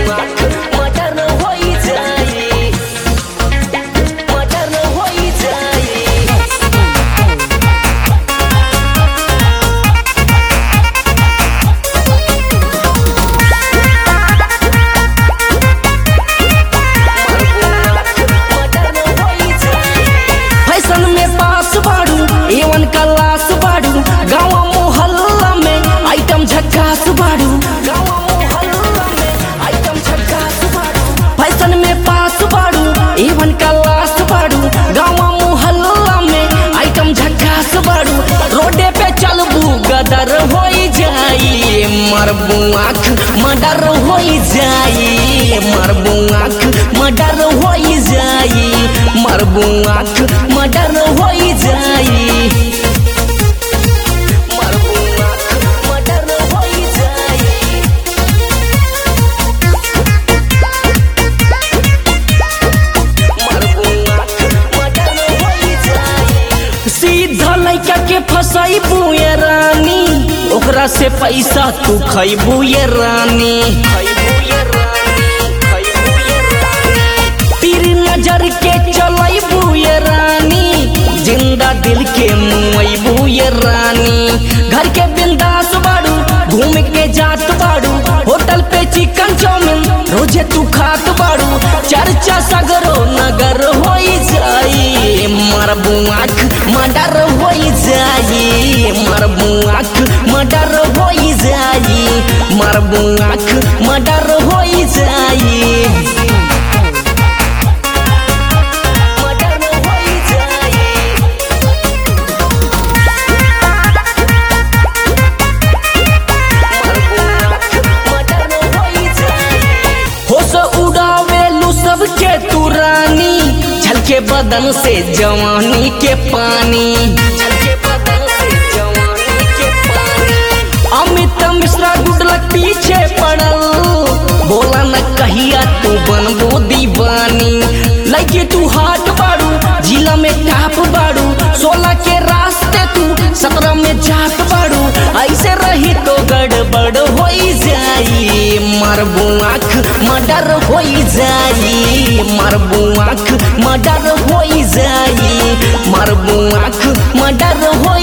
आँख मटर होई जाई मटर होई जाई फैशन में पास बाड़ू एवन क्लास बाड़ू गाँव मोहल्ला में आइटम झक्कास बाड़ू गाँव मोहल्ला में आइटम झक्कास बाड़ू फैशन में पास बाड़ू एवन क्लास बाड़ू गाँव मोहल्ला में आइटम झक्कास बाड़ू रोडे पे चलबू गदर होई जाई मरबू आँख मडर होई जाई मरबू आँख मडर होई जाई मरबू आँख मडर होई जाई मरबू आँख मडर होई जाई मरबू आँख मडर होई जाई सीधा लइका के फसाइबू ये रानी ओकरा से पैसा तू खैबू ये रानी तीर नजर के चलैबू ये रानी जिंदा दिल के मुइबू ये रानी घर के बिंदास बाड़ू घूम के जात बाड़ू होटल पे चिकन चाउमीन रोजे तू खात बाड़ू चर्चा सगरो नगर होई जाई मरबू आँख मडर होई जाई मरबू आँख मडर होई जाई मरबू आँख मडर होई जाई मडर होई जाई होश उड़ावेलू सबके तू रानी झलके बदन से जवानी के पानी झलके बदन से जवानी के पानी अमित मिश्रा गुडलक पीछे पड़ल बोला न कहिया तू बनबो दीवानी लगे तू हाट बाड़ू जिला में टाप बाड़ू सोलह के रास्ते तू सत्रह में जात बाड़ू ऐसे रही तो गड़बड़ होई जाई मरबू आँख मडर होई जाई मरबू आँख मडर होई जाई मरबू आँख मडर होई